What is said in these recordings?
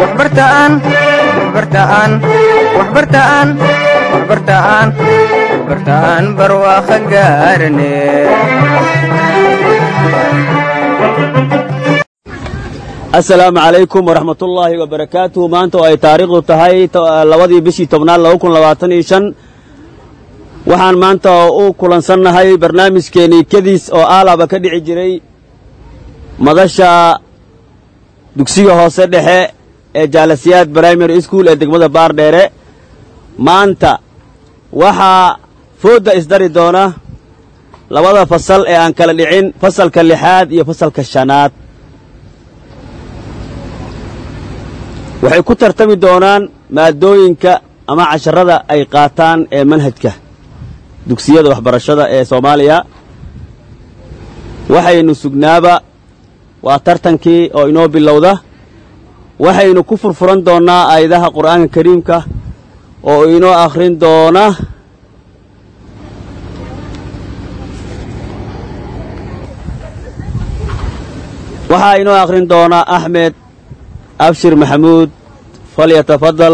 waxbartaan waxbartaan waxbartaan waxbartaan waxbartaan barwaaqo gaarane asalaamu calaykum waraxmat ullaahi wabarakaatuhu maanta oo ay taariikhdu tahay labadii bishii tobnaad laba kun labaatan iyo shan waxaan maanta u kulansannahay barnaamijkeennii kediis oo aalaba ka dhici jiray madasha dugsiga hoose dhexe ee jaalasiyaad brimary school ee degmada baardheere maanta waxaa foodda isdari doona labada fasal ee aan kala dhicin fasalka lixaad iyo fasalka shanaad waxay ku tartami doonaan maadooyinka ama casharada ay qaataan ee manhajka dugsiyada waxbarashada ee soomaaliya waxaynu sugnaaba waa tartankii oo inoo bilowda waxaynu ku furfuran doonnaa aayadaha qur'aanka kariimka oo inoo akhrin doona waxaa inoo akhrin doona axmed abshir maxamuud falyatafadal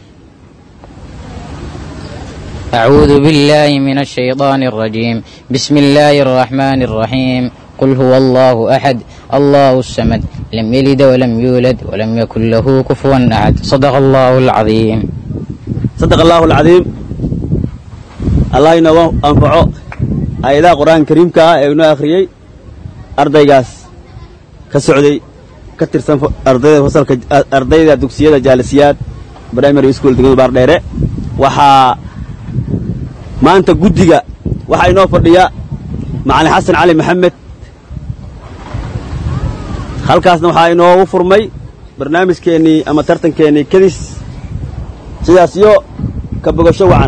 أعوذ بالله من الشيطان الرجيم بسم الله الرحمن الرحيم قل هو الله أحد الله الصمد لم يلد ولم يولد ولم يكن له كفوا أحد صدق الله العظيم sadaq allaahu alcadiim allah inooga anfaco aayadaha qur'aanka kariimka ah ee inoo akhriyey ardaygaas ka socday ka tirsan ardayda fasalka ardayda dugsiyada jaalisiyaad primary school degmada baardheere waxaa maanta guddiga waxaa inoo fadhiya macalin xasan cali maxamed halkaasna waxaa inoogu furmay barnaamijkeennii ama tartankeennii kedis sidaas iyo ka bogasho wacan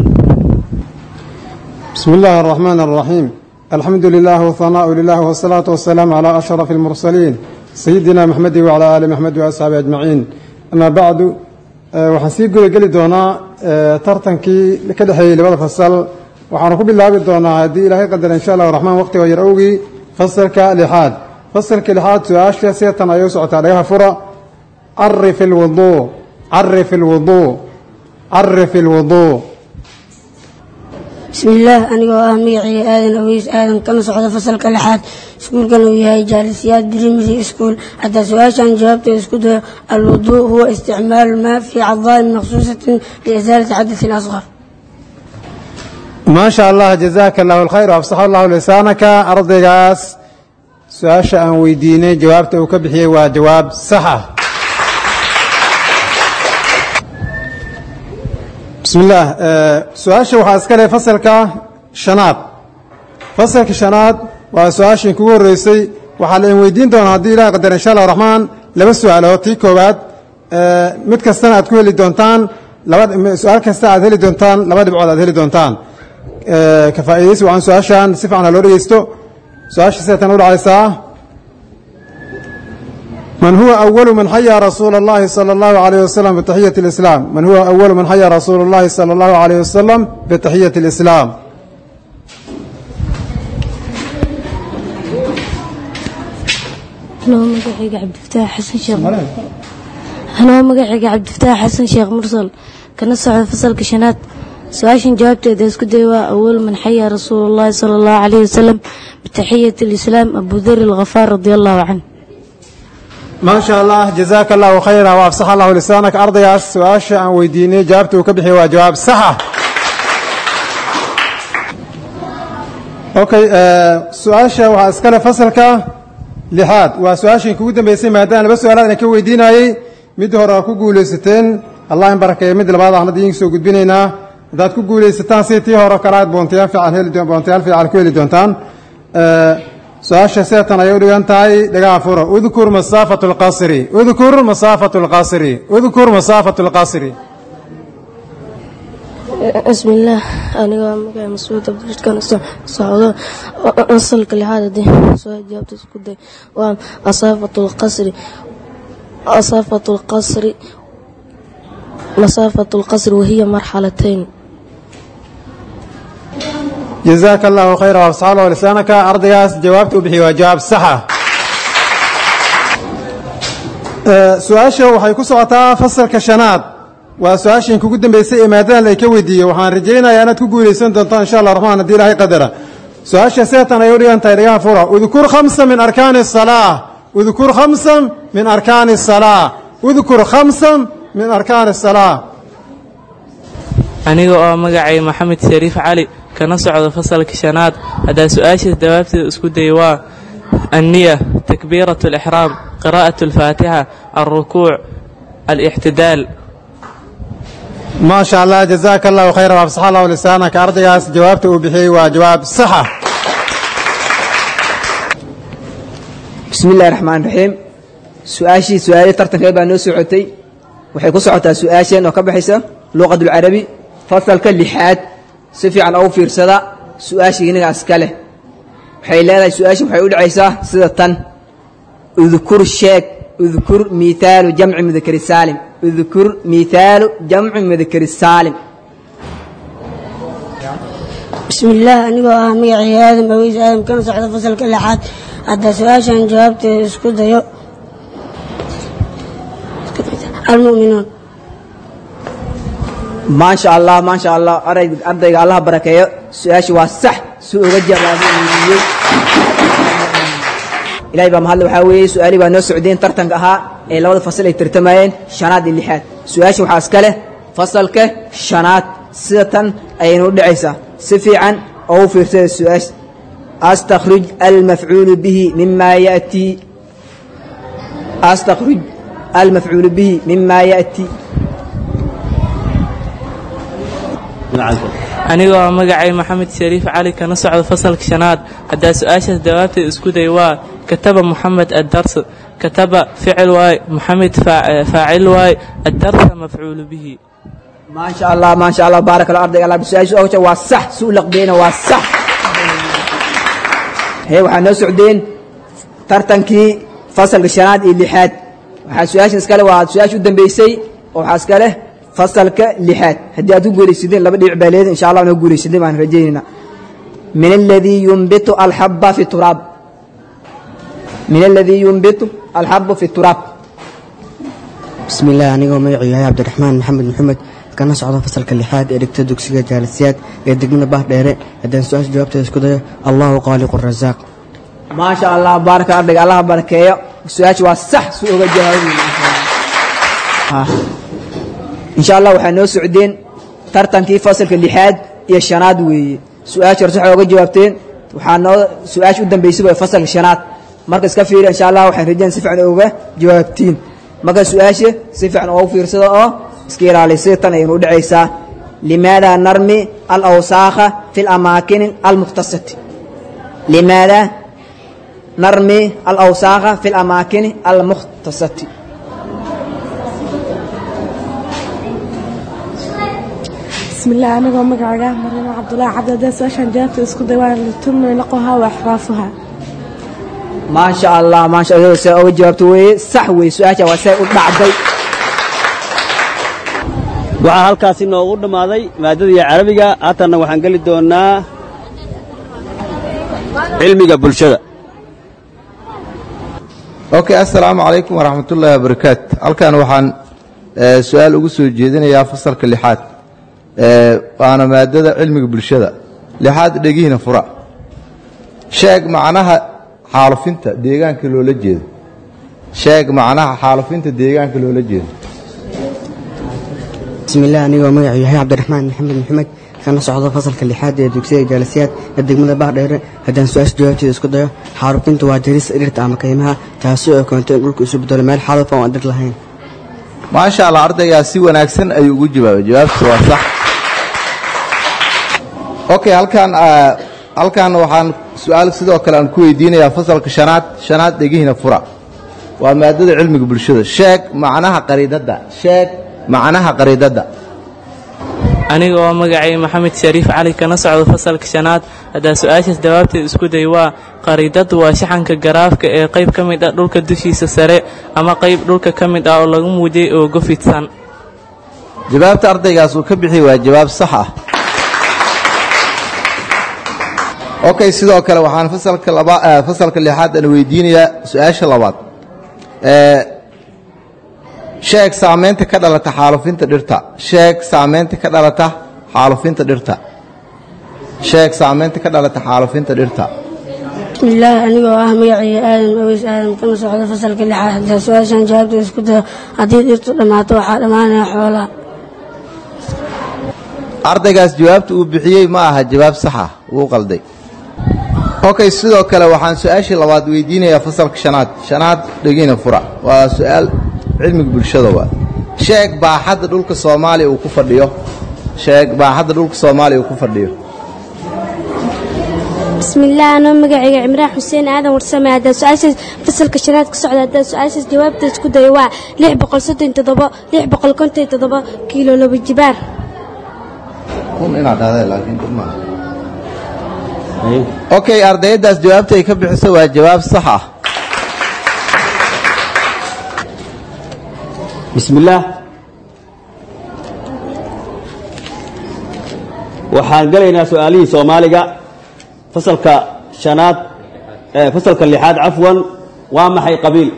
بسم الله الرحمن الرحيم الحمد لله والثناء لله والصلاة والسلام على أشرف المرسلين سيدنا محمد وعلى آل محمد وأصحابه أجمعين أما بعد waxaan sii guda geli doonaa tartankii ka dhexeeyey labada fasal waxaanu ku bilaabi doonaa haddii ilaahay qadar insha allah raxmaan waqtiga yar owgii fasalka lixaad fasalka lixaad su-aasha seetan ayay u socotaa dhagaha fura carif ilwuduu carif ilwuduu carif ilwuduu bismillaah anigoo ah magacayga aadan aweys aadan kana socda fasalka lixaad iskuulkan uu yahay jaalisiyaad primary school haddaa su-aashan jawaabteeda isku dayo alwuduu huwa isticmaalu maa fii cadaain maqsuusatin liisaalati xadasin asqar maa sha allah jazaaka allahu alkhayr afsax allahu lisaanaka ardaygaas su-aasha aan weydiinay jawaabta uu ka bixiyey waa jawaab sax ah bismi illaah su-aasha waxaa iska leh fasalka shanaad fasalka shanaad waa su-aashii kugu horreysay waxaa la in weydiin doonaa haddii ilaah qadar insha allah raxmaan laba su-aalood tii koowaad mid kastana aad ku heli doontaan laba su-aal kasta aad heli doontaan laba dhibcood aad heli doontaan ka faa'iidaysi wacan su-aashan si fiican ha loo dhegeysto su-aasha seetan u dhacaysaa من هو أول من حيا رسول الله صلى الله عليه وسلم بتحية الإسلام من هو أول من حيا رسول الله صلى الله عليه وسلم بتحية الإسلام anoo magacayga cabdifataax xasan sheekh anoo magacayga cabdifataax xasan sheekh mursal kana socda fasalka shanaad su-aashan jawaabteeda isku day waa awal man xayaa rasuulullahi sala allahu calayhi wasalam bitaxiyati alislaam abu dari alkhafaar radia allahu canh ما شاء الله جزاك الله خيرا وافصح الله لسانك أرضياس سؤاشا عن ويديني جابته وكبحي وجواب صحة أوكي آه سؤاشا واسكال فصلك لحاد وسؤاشا كودا بيسي مادان بس سؤالات نكو ويديناي مد هورا كو غوليستين الله يبارك مد لبعض احنا دين سو غدبينينا داد كو غوليستان سيتي هورا كراد بونتيان في عن دون بونتيان في عن كويل دونتان آه su-aasha seetan ayay u dhigan tahay dhagaha furo udkur masaafatu lqasri udkur masaafatu lqasri udkur masaafatu lqasri bismillaah aniga magaca mascuud cabdirashkaan socdo asalka lixaad haddii soo jawaabta isku day waa masaafatu lqasri masaafatu lqasri masaafatu lqasri wahiya marxalatayn جزاك الله خيرا وافصح الله لسانك أرضياس جوابت وبحي وجواب صحة su-aasha waxay ku socotaa fasalka shanaad waa su-aashan kugu dambeysay ee maadadan ay ka weydiiyey waxaan rajaynayaa inaad ku guulaysan doonto insha allah raxmaan haddii ilaahay qadara su-aasha seetan ay u dhigan tahay dhagaha fura udkur khamsa min arkaani asalaa udkur khamsa min arkaani asalaa udkur khamsa min arkaani asalaa aniga oo magacay maxamed shariif cali kana socdo fasalka shanaad haddaa su-aashaas jawaabteeda isku day waa anniya takbiirat alixraam qiraa'at alfaatixa alrukuuc alixtidaal maa sha allah jazaaka allahu khayra wafsax allahu lisaanaka ardaygaas jawaabta uu bixiyey waa jawaab saxa bismi illahi raxmaan raxiim su-aashii su-aalihii tartankeed baa noo socotay waxay ku socotaa su-aasheen oo ka baxaysa luqadulcarabi fasalka lixaad si fiican ugu fiirsada su-aashii inaga iska leh waxay leedahay su-aasha waxay u dhacaysaa sida tan udkur sheeg udkur miithaalu jamci mudakari saalim udkur miithaalu jamci mudakari saalim بسم الله أنigoo ah magacii aadam aweys aadam kana socda fasalka lixaad hadda su-aashan jawaabteeda isku dayo almu'minuun maasha allah maasha allah arayg- ardayga allaha barakeeyo su-aasha waa sax si uga jawaabiyey ilahay baa mahadle waxaa weeye su-aalihii baa noo socdeen tartanka ahaa ee labada fasal ay tartamayeen shanaad iyo lixaad su-aasha waxaa iska leh fasalka shanaad sida tan ayaynu u dhacaysaa si fiican oo u fiirsada su-aasha astakhrij almafcuulu bihi mima ya'tii astakhrij almafcuulu bihi mima ya'tii aniga oo magacay maxamed shariif cali kana socdo fasalka shanaad haddaa su-aashaas jawaabteeda isku day waa kataba moxamed addars kataba ficil waay moxamed faa- faacil waay addarsa mafcuulu bihi ما شاء الله ما شاء الله بارك الله أرضك الله بسؤال سؤال waa sax suu laqbeena waa sax hee waxaa noo socdeen tartankii fasalka shanaad iyo lixaad waxaa su-aashan iskale waa su-aasha u dambeysay oo waxaa iska leh fasalka lixaad haddii aad ku guulaysadeen laba dhibic baa leedin insha allah noo guulaysadeen baan rajaynaynaa min aladii yunbitu alxaba fi turaab min aladii yunbitu alxabu fi turaab bismi illah anigoo magacuu yahay cabdiraxmaan maxamed maxamed kana socdo fasalka lixaad ee dhigta dugsiga jaalisiyaad ee degmada bahdheere haddaan su-aasha jawaabteeda isku dayo allahu qaaliqu rasaaq ما شاء الله بارك أرضك الله بركيه سؤالك وصح سوء جواب إن شاء الله وحنا سعودين ترتن كيف فصل في اللحاد يا الشناد وي سؤالك رسح وجا جوابتين وحنا سؤالك قدام بيسوي فصل الشناد مركز كفير إن شاء الله وحنا رجال سفع أوجا جوابتين مركز سؤالك سفع أو في رصدا أو سكير على سيطان ينود عيسى لماذا نرمي الأوساخ في الأماكن المختصة لماذا نرمي الأوساخ في الأماكن المختصة بسم الله أنا قوم مقعدة مريم عبد الله عبد الداس عشان جابت اسكو ديوان لتم نقوها وإحرافها ما شاء الله ما شاء الله سأو جوابت وي صح وي سؤالك وسائل بعضي waxaa halkaasi noogu dhammaaday maadadii carabiga haatanna waxaan geli doonnaa cilmiga bulshada okay assalaamu calaykum waraxmat ullaahi wabarakaatu halkan waxaan eh, su-aal ugu soo jeedinayaa fasalka lixaad eh, waana maadada cilmiga bulshada lixaad dhegihiina fura sheeg macnaha xaalufinta deegaanka loola jeedo sheeg macnaha xaalufinta deegaanka loola jeedo bismi illah anigoo magacuu yahay cabdiraxmaan maxamed maxamed kana socdo fasalka lixaad ee dugsiga jaalisiyaad ee degmada bahdheere haddaan su-aasha jawaabteeda isku dayo xaarufinta waa jarista dhirta ama kaymaha taasi oo keento in dhulku isu bedelo meel xaaluf oo aan dhir lahayn maasha allah ardaygaa si wanaagsan ayuu ugu jawaabay jawaabtu waa sax okay halkan ah, halkan waxaan su-aal sidoo kale aan ku weydiinayaa fasalka shanaad shanaad dhegihiina fura waa maadada cilmiga bulshada sheeg macnaha qariidadda sheeg macnaha qariidadda aniga oo magacay maxamed shariif cali kana socdo fasalka shanaad haddaa su-aashaas jawaabteeda isku day waa qariidadu waa shaxanka garaafka ee qayb ka mid ah dhulka dushiisa sare ama qayb dhulka ka mid ah oo lagu muujiyey oo gofidsan jawaabta ardaygaas uu ka bixiyey waa jawaab sax ah okay sidoo kale waxaan fasalka laba eh, fasalka lixaad aan weydiinayaa su-aasha labaad Eh, sheeg saamaynta ka dhalata xaalufinta dhirta sheeg saamaynta ka dhalata xaalufinta dhirta sheeg saamaynta ka dhalata xaalufinta dhirta bismillaahi anigoo ah magacayga aadan aweys aadan kana socda fasalka lixaad hadaa su-aashaan jawaabta isku dayo haddii dhirtu dhammaato waxaa dhammaanaya xoolaha ardaygaas jawaabta uu bixiyey ma aha jawaab saxa wuu qalday okay sidoo kale waxaan su-aashii labaad weydiinayaa fasalka shanaad shanaad dhegina fura waa su-aal cilmiga bulshada waa sheeg baaxadda dhulka soomaaliya uu ku fadhiyo sheeg baaxadda dhulka soomaaliya uu ku fadhiyo bismillaah anoo magacayga cimraan xuseen aadan warsame haddaa su-aashaas fasalka shanaad ka socda haddaa su-aashaas jawaabta isku dayo waa lix boqol soddon toddobo lix boqol konton toddobo kiilo laba jibaar kun inaad dhahday laakiin kun maaha okay ardayaddaas jawaabta ay ka bixiso waa jawaab sax ah bismillaah waxaan gelaynaa su-aalihii soomaaliga fasalka shanaad eh, fasalka lixaad cafwan waa maxay qabiil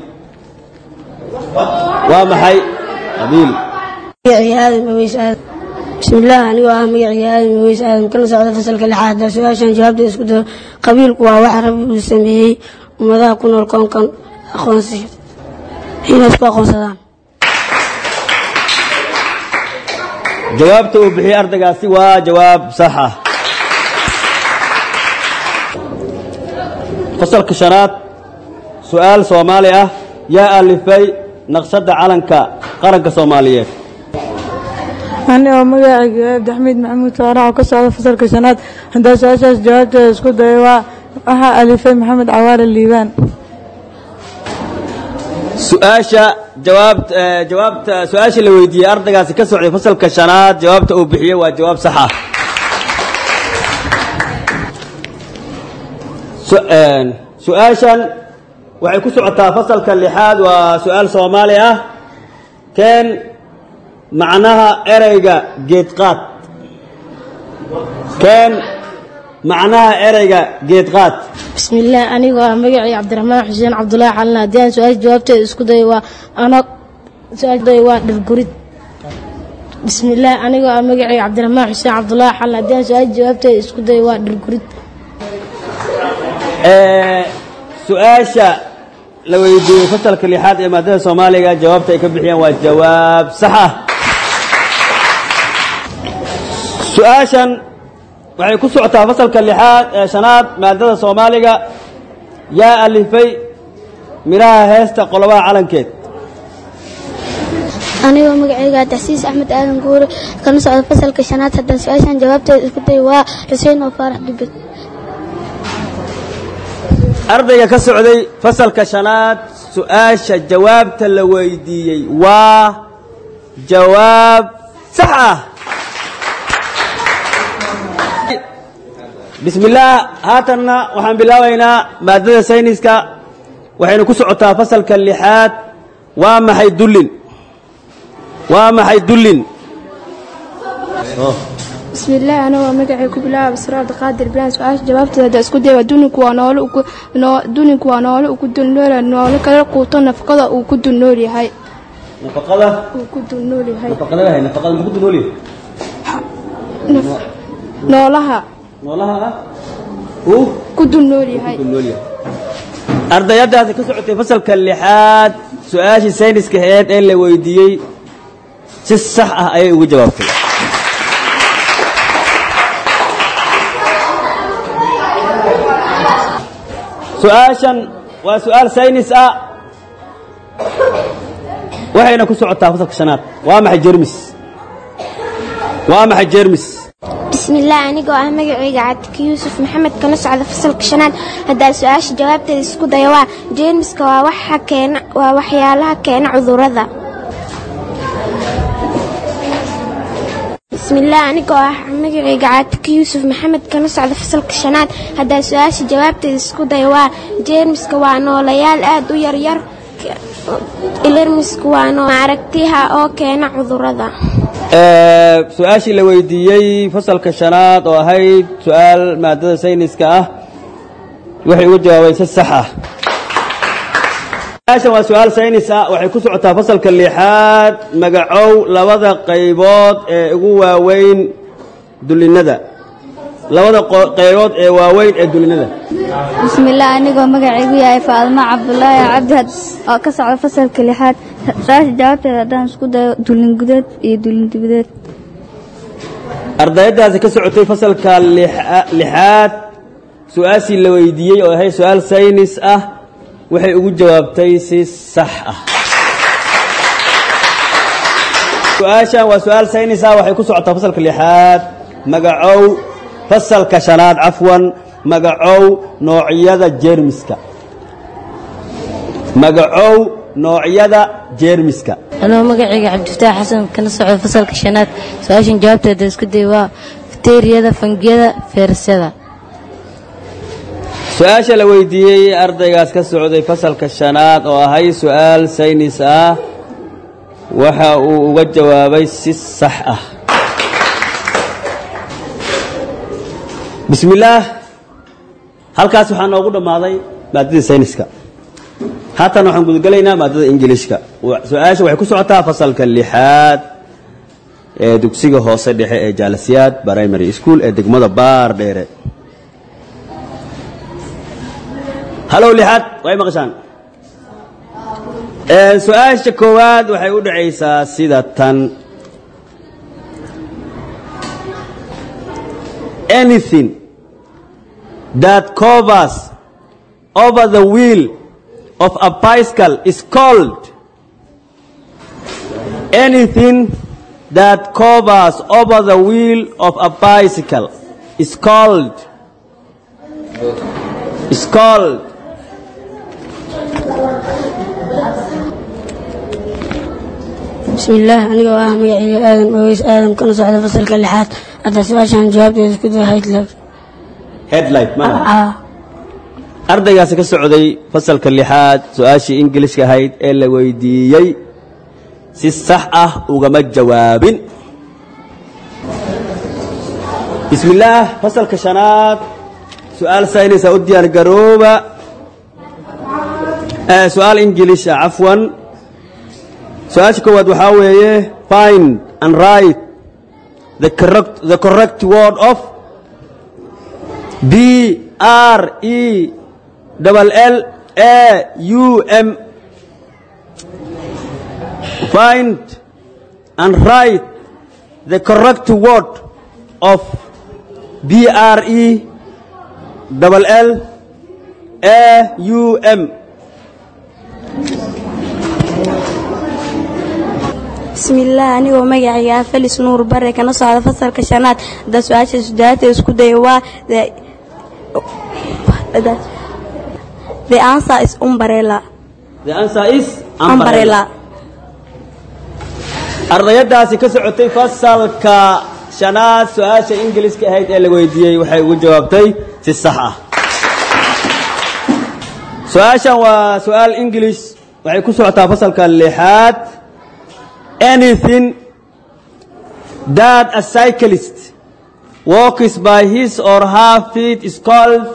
waa maxay qabiil magacayga aadan aweys aadan bismillaah anigoo ah magacayga aadan aweys aadan kana socda fasalka lixaad hadaa su-aashaan jawaabta isku dayo qabiilku waa wax rabbi uu sameeyey ummadaha ku nool koonkan aqoonsi inay isku aqoonsadaan jawaabta uu bixiyey ardaygaasi waa jawaab sax ah fasalka shanaad su-aal soomaali ah yaa alifay naqshadda calanka qaranka soomaaliyeed ani oo magacayga abdixamiid maxamuud saarax oo ka socda fasalka shanaad haddaa su-aashaas jawaabteeda isku dayo waa waxaa alifay maxamed cawaale liibaan su-aasha jawaab eh, jawaabta su-aasha la weydiiyey ardaygaasi ka socday fasalka shanaad jawaabta uu bixiyey waa jawaab sax ah Su- een, su-aashan waxay ku socotaa fasalka lixaad waa su-aal soomaali ah keen macnaha ereyga geedqaad keen macnaha ereyga geedqaad bismillaah anigoo ah magacii cabdiraxmaan xuseen cabdulaahi xalin haddii aan su-aasha jawaabteeda isku dayo waa ano su-aasha dayo waa dhirgurid bismillaah anigoo ah magacii cabdiraxmaan xuseen cabdulaahi xalin haddii aan su-aasha jawaabteeda isku dayo waa dhirgurid Ee, su-aasha la weydiiyey fasalka lixaad ee maadada soomaaliga jawaabta ay ka bixiyeen waa jawaab sax ah su-aashan waxay ku socotaa fasalka lixaad ee shanaad maadada soomaaliga yaa alifay midhaha heesta qolobaha calankeed anigoo magacayga taxsiis axmed aadan guure kana socda fasalka shanaad haddaan su-aashaan jawaabteeda isku dayo waa xuseen oo faarax dubed ardayga ka socday fasalka shanaad su-aasha jawaabta la weydiiyey waa jawaab sax ah bismillaah haatanna waxaan bilaabaynaa maadada sayniska waxaynu ku socotaa fasalka lixaad waa maxay dullin waa maxay dullin bismillaah anagoo magacay ku bilaaba basra abdiqaadir bilaan su-aasha jawaabteeda hadda isku daya duninku waa noole ugu noo- duninku waa noole ugu dulnool noole kala quuto nafaqada uu ku dulnool yahay nafaqada uu ku dulnool yahay nafaqada wahay nafaqada muxuu ku noolyahay Naf- noolaha noolaha ah uu ku dulnool yahay ardayadaasi ka socotay fasalka lixaad su-aashii sayniska aheed ee la weydiiyey si sax ah ayay ugu jawaabtay su-aashan waa su-aal saynis ah waxayna ku socotaa fasalka shanaad waa maxay jermis waa maxay jermis bismillaah anigoo ah magacayga cabdika yuusuf maxamed kana socda fasalka shanaad haddaa su-aasha jawaabteeda isku dayo waa jeermiska waa waxa keena waa waxyaalaha keena cudurrada bismillaah anigoo ah magacayga cabdika yuusuf maxamed kana socda fasalka shanaad haddaa su-aasha jawaabteeda isku dayo waa jeermiska waa noolayaal aad u yaryar ilermisku waa noo aragtiha oo keena cudurrada Ee, su-aashii la weydiiyey fasalka shanaad oo ahayd su-aal maadada sayniska ah waxay uga jawaabeen si sax ah su-aashan waa su-aal saynis ah waxay ku socotaa fasalka lixaad magacow labada qaybood ee ugu waaweyn dulinada labada qo- qaybood ee waaweyn ee dulinada bismillaah anigoo magacaygu yahay faadmo cabdulaahi cabdi had- oo ka socda fasalka lixaad su-aasha jawaabteeda haddaan isku dayo dulin gudeed iyo dulin dibadeed ardayadaasi ka socotay fasalka lixa- lixaad su-aashii la weydiiyey oo ahay su-aal saynis ah waxay ugu jawaabtay si sax ah su-aashan waa su-aal saynis ah waxay ku socotaa fasalka lixaad magacow fasalka shanaad cafwan magacow noocyada jeermiska magacow noocyada jeermiska anoo magacayga cabdifataax xasan kana socda fasalka shanaad su-aashan jawaabteeda isku day waa bakteeriyada fangiyada feerasyada su-aasha la weydiiyey ardaygaas ka socday fasalka shanaad oo ahay su-aal saynis ah waxa uu uga jawaabay si sax ah bismillaah halkaas waxaa noogu dhammaaday maadadii sayniska haatan waxaan gudagelaynaa maadada ingiliishka Wa- su-aasha waxay ku socotaa fasalka lixaad ee dugsiga hoose dhexe ee jaalasiyaad primary school ee degmada baar dheere halow lixaad way maqashaan Ee, su-aasha koowaad waxay u dhacaysaa sida tan anything that covers over the wheel of a bicycle is called anything that covers over the wheel of a bicycle is called is called bismillaah anigoo ah magacayga aadan ogeys aadan kana socda fasalka lixaad hadda su-aashaan jawaabteeda isku day haydlag headlight ma ardaygaasi ka socday fasalka lixaad su-aashii ingiliishka ahayd ee la weydiiyey si sax ah ugama jawaabin bismillaah fasalka shanaad su-aal saynisa u diyaar garooba Eh, su-aal ingiliisha cafwan su-aasha koowaad waxaa weeye find and write the correct, the correct word of B R E double L A U M find and write the correct word of B R E double L A U M bismillaah anigoo magacayga ah felis nuur bare kana socda fasalka shanaad hadda su-aasha sudaata isku daya waa the- the- the answer is umbrella The answer is umbrella ardayadaasi ka socotay fasalka shanaad su-aasha ingiliiska ahayd ee la weydiiyey waxay ugu jawaabtay si sax ah su-aashan waa su-aal ingilish waxay ku socotaa fasalka lixaad anything that a cyclist walks by his or her feet is called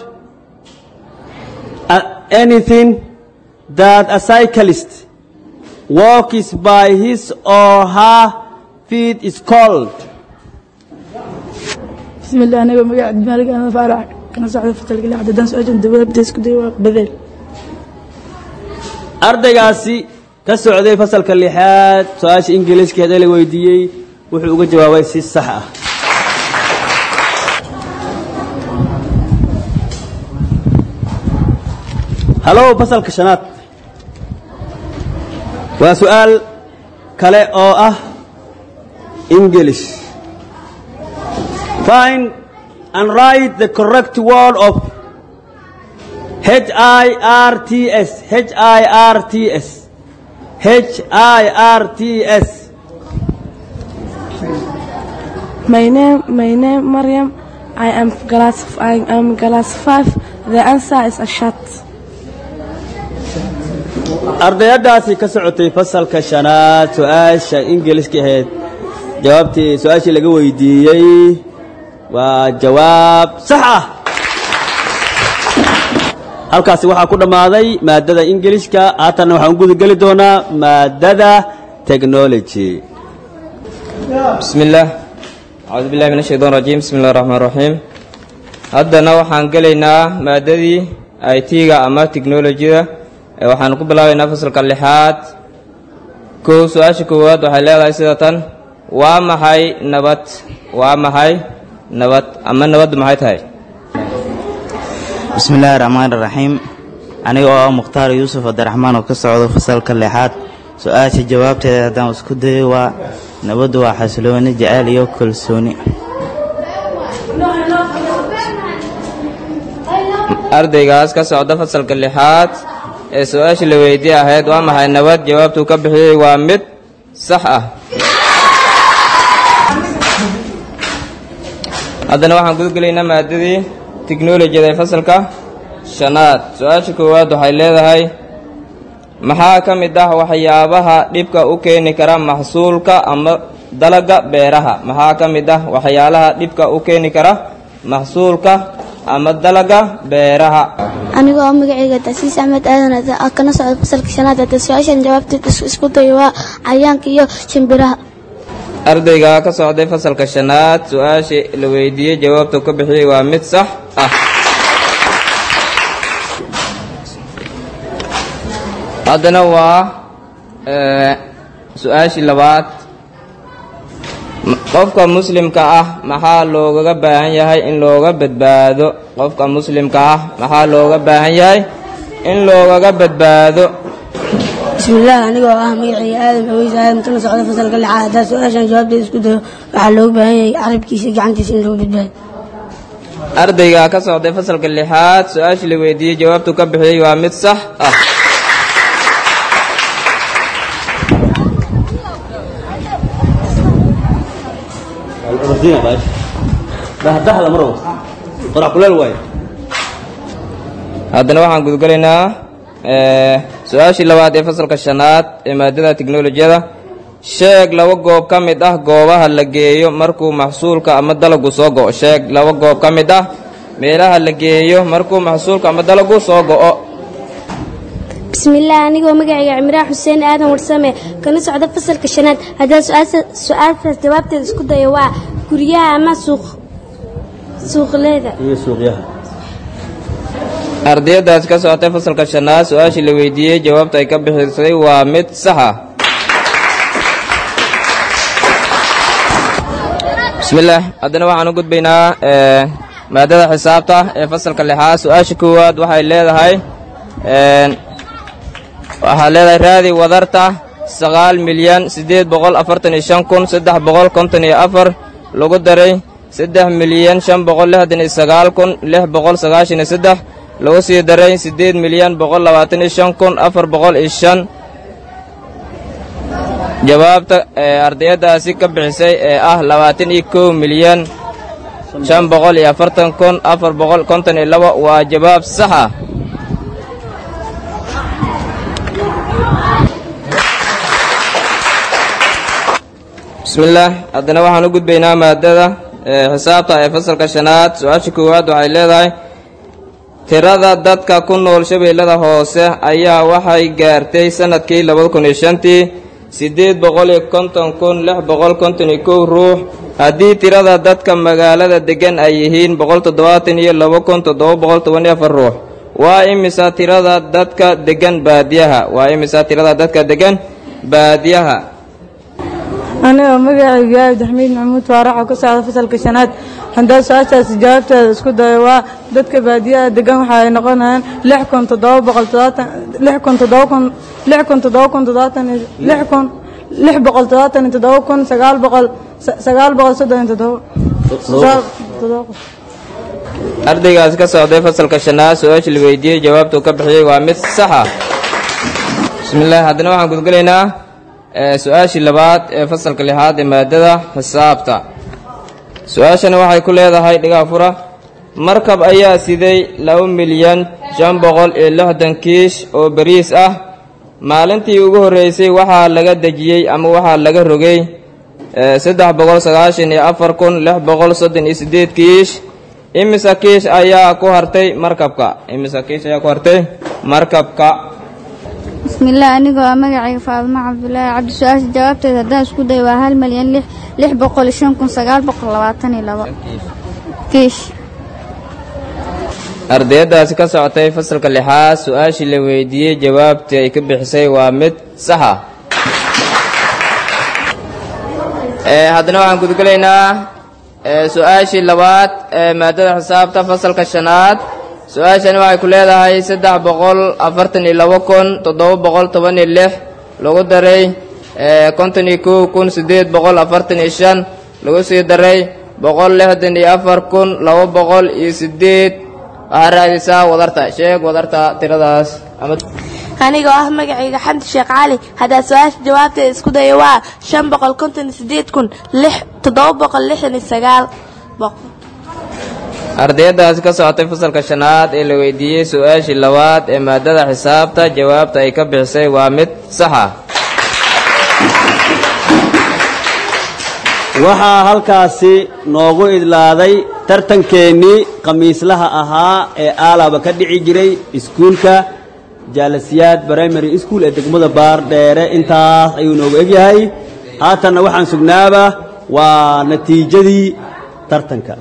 uh, anything that a cyclist walks by his or her feet is called bismillaah anigoo magaca cabdimaalig ahmed faarax kana socda fasalka lixaad haddaan su-aashan jawaabta isku day waa badeel ardaygaasi ka socday fasalka lixaad su-aasha ingiliiska hadee la weydiiyey wuxuu uga jawaabay si sax ah halow fasalka shanaad waa su-aal kale oo ah english find and write the correct word of H-I-R-T-S H-I-R-T-S H-I-R-T-S My name, my name, Mariam. I am class, I am class five. The answer is a shot. ardayadaasi ka socotay fasalka shanaad su-aasha ingiliiska ahayd jawaabtii su-aashii laga weydiiyey waa jawaab sax ah halkaasi waxaa ku dhammaaday maadada ingilishka haatanna waxaan u gudageli doonaa maadada technology bismi illaah acuudu billahi min ashaytaan rajiim bismi illahi raxmaan raxiim haddana waxaan gelaynaa maadadii i t-ga ama technolojida ee waxaan ku bilaabaynaa fasalka lixaad kow su-aasha koowaad waxay leedahay sida tan waa maxay nabad waa maxay nabad ama nabaddu maxay tahay bismi illaahi raxmaani raxiim aniga oo ah mukhtaar yuusuf cabdiraxmaan oo ka socdo fasalka lixaad su-aasha jawaabteeda haddaan isku dayo waa nabaddu waa xasilooni jacayl iyo kalsooni ardaygaas ka socda fasalka lixaad ee su-aashii la weydiye ahayd waa maxay nabad jawaabtuu ka bixiyey waa mid sax ah haddana waxaan gudagelaynaa maadadii tiknolojiyada ee fasalka shanaad su-aasha koowaad waxay leedahay maxaa ka mid ah waxyaabaha dhibka u keeni kara maxsuulka ama dalaga beeraha maxaa ka mid ah waxyaalaha dhibka u keeni kara maxsuulka ama dalaga beeraha anigoo ah magacayga tasiis axmed aadan ah kana socda fasalka shanaad hadda su-aashan jawaabteed isku dayo waa cayaanka iyo shimbiraha ardayga ka socday fasalka shanaad su-aashii la weydiiyey jawaabta ka bixiyey waa mid sax ah haddana waa su-aashii labaad qofka muslimka ah maxaa loogaga baahan yahay in looga badbaado qofka muslimka ah maxaa looga baahan yahay in loogaga badbaado bismillaah anigoo ah magacayga aadan aweys aadan kana socda fasalka lixaad haddaa su-aashan jawaabteeda isku dayo waxaa looga baahan yahay carabkiisa iyo gacantiisa in loo badbaado ardayga ka socday fasalka lixaad su-aashii la weydiiyey jawaabtuu ka bixiyey waa mid sax ah haddana waxaan gudgalaynaa su-aashii labaad ee fasalka shanaad ee maadada tiknolojiyada sheeg laba goob ka mid ah goobaha la geeyo markuu maxsuulka ama dalagu soo go-o sheeg laba goob ka mid ah meelaha la geeyo markuu maxsuulka ama dalagu soo go-o bismillaah anigoo magacayga cimraan xuseen aadan warsame kana socda fasalka shanaad haddaa su-aashaas jawaabteeda isku dayo waa guryaha ama suuq suuqleeda iyo suuqyaha ardayadaas ka socotay fasalka shanaad su-aashii la weydiiyey jawaabta ay ka bixisay waa mid sax ah bismillaah haddana waxaan u gudbaynaa maadada xisaabta ee fasalka lixaad su-aasha koowaad waxay leedahay waxaa leedahay raadi wadarta sagaal milyan siddeed boqol afartan iyo shan kun saddex boqol konton iyo afar lagu daray saddex milyan shan boqol lixdan iyo sagaal kun lix boqol sagaashan iyo saddex lagu sii daray siddeed milyan boqol labaatan iyo shan kun afar boqol iyo shan jawaabta ee ardayadaasi ka bixisay ee ah labaatan iyo kow milyan shan boqol iyo afartan kun afar boqol konton iyo labo waa jawaab sax ah bismillaah haddana waxaan u gudbaynaa maadada xisaabta ee fasalka shanaad su-aasha koowaad waxay leedahay tirada dadka ku nool shabeellada hoose ayaa waxay gaartay sanadkii labada kun iyo shantii siddeed boqol iyo konton kun lix boqol konton iyo kow ruux haddii tirada dadka magaalada deggan ay yihiin boqol toddobaatan iyo laba kun toddoba boqol toban iyo afar ruux waa imisa tirada dadka deggan baadiyaha waa imisa tirada dadka deggan baadiyaha anigoo magacayga abdixamiid maxamuud faarax oo ka socda fasalka shanaad haddaa su-aashaas jawaabteeda isku dayo waa dadka baadiyaha degan waxa ay noqonayaan lix kun toddoba boqol toddobaatan lix kun toddoba kun lix kun toddoba kun toddobaatan iyo lix kun lix boqol toddobaatan iyo toddoba kun sagaal boqol sagaal boqol soddon iyo toddoba toddoba qof ardaygaas ka socday fasalka shanaad su-aasha la weydiiyey jawaabtuu ka bixiyey waa mid sax ah bismillaah haddana waxaan gudgalaynaa su-aashii labaad ee fasalka lixaad ee maadada xisaabta su-aashani waxay ku leedahay dhigaa fura markab ayaa siday laba milyan shan boqol iyo lixdan kiish oo bariis ah maalintii ugu horreysay waxaa laga dejiyey ama waxaa laga rogay saddex boqol sagaashan iyo afar kun lix boqol soddon iyo siddeed kiish imisa kiish ayaa ku hartay markabka imisa kiish ayaa ku hartay markabka bismillaah anigoo ah magacayga faadimo cabdulaahi cabdi su-aasha jawaabteeda haddaan isku dayo waa hal malyan lix lix boqol iyo shan kun sagaal boqol labaatan iyo labo kiish ardayadaasi ka socotay fasalka lixaad su-aashii la weydiiyey jawaabtii ay ka bixisay waa mid saxa ee haddana waxaan gudgelaynaa ee su-aashii labaad ee maadada xisaabta fasalka shanaad su-aashani waxay ku leedahay saddex boqol afartan iyo labo kun toddoba boqol toban iyo lix lagu daray ee konton iyo kow kun siddeed boqol afartan iyo shan lagu sii daray boqol lixdan iyo afar kun laba boqol iyo siddeed waxaa raadisaa wadarta sheeg wadarta tiradaas ama anigoo ah magacayga xamdi sheekh cali haddaa su-aasha jawaabteeda isku dayo waa shan boqol konton iyo sideed kun lix toddoba boqol lixdan iyo sagaal boqol ardayadaasi ka socotay fasalka shanaad ee la weydiiyey su-aashii labaad ee maadada xisaabta jawaabta ay ka bixisay waa mid saxa waxaa halkaasi noogu idlaaday tartankeennii khamiislaha ahaa ee aalaba ka dhici jiray iskuulka jaalasiyaad primary school ee degmada baardheere intaas ayuu noogu egyahay haatanna waxaan sugnaaba waa natiijadii tartanka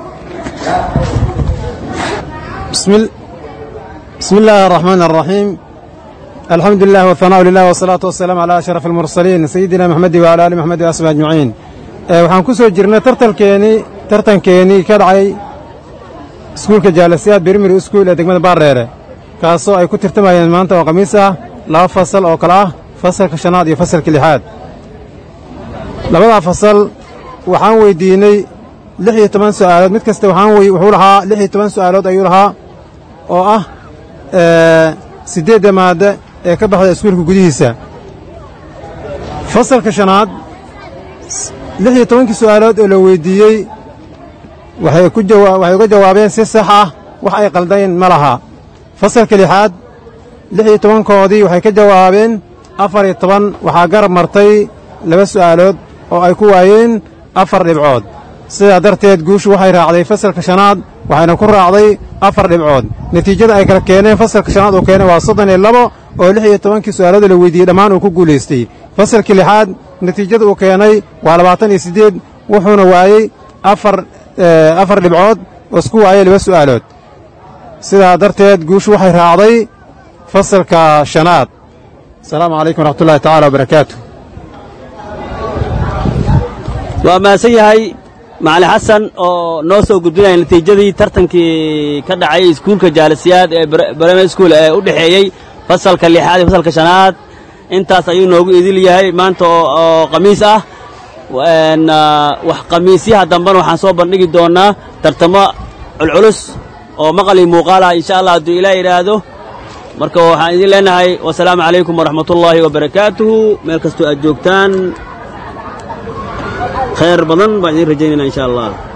بسم, ال... بسم الله الرحمن الرحيم الحمد لله والثناء لله والصلاة والسلام على أشرف المرسلين سيدنا محمد وعلى آل محمد وأصحابه أجمعين ee waxaan ku soo jirnay tartalkeenii tartankeenii ka dhacay iskuulka jaalasiyaad birmir iskuul ee degmada baardheere kaasoo ay ku tirtamayeen maanta oo khamiis ah laba fasal oo kale ah fasalka shanaad iyo fasalka lixaad labadaa fasal waxaan weyddiinnay lix iyo toban su'aalood mid kasta waxaan wey wuxuu lahaa lix iyo toban su'aalood ayuu lahaa oo ah siddeedda maadde ee ka baxda iskuulka gudihiisa fasalka shanaad lix iyo tobankii su'aalood oo la weyddiiyey waxay ku jawa waxay uga jawaabeen si sax ah wax ay qaldeen ma laha fasalka lixaad lix iyo tobankoodii waxay ka jawaabeen afar iyo toban waxaa garab martay laba su'aalood oo ay ku waayeen afar dhibcood sidaa darteed guushu waxay raacday fasalka shanaad waxayna ku raacday afar dhibcood natiijada ay kala keeneen fasalka shanaad uu keenay waa soddon iyo labo oo lix iyo tobankii su'aalood la weyddiiyey dhammaan uu ku guulaystay fasalkii lixaad natiijada uu keenay waa labaatan iyo siddeed wuxuuna waayey afar afar dhibcood oo isku waayey laba su'aalood sidaa darteed guushu waxay raacday fasalka shanaad asalaamu calaykum waraxmat ullahi tacala wabarakaatu waa mahadsan yahay macali xasan oo noo soo gudbinaya natiijadii tartankii ka dhacay iskuulka jaalasiyaad ee brime school ee u dhexeeyey fasalka lixaad iyo fasalka shanaad intaas ayuu noogu idil yahay maanta oo khamiis ah wax khamiisyaha dambena waxaan soo bandhigi doonnaa tartamo culculus oo maqali muuqaal ah insha allah hadduu ilaa yidhaahdo marka waxaan idin leenahay wasalaamu calaykum waraxmatullaahi wabarakaatuhu meel kastoo aad joogtaan khayr badan baan idiin rajaynayna insha allah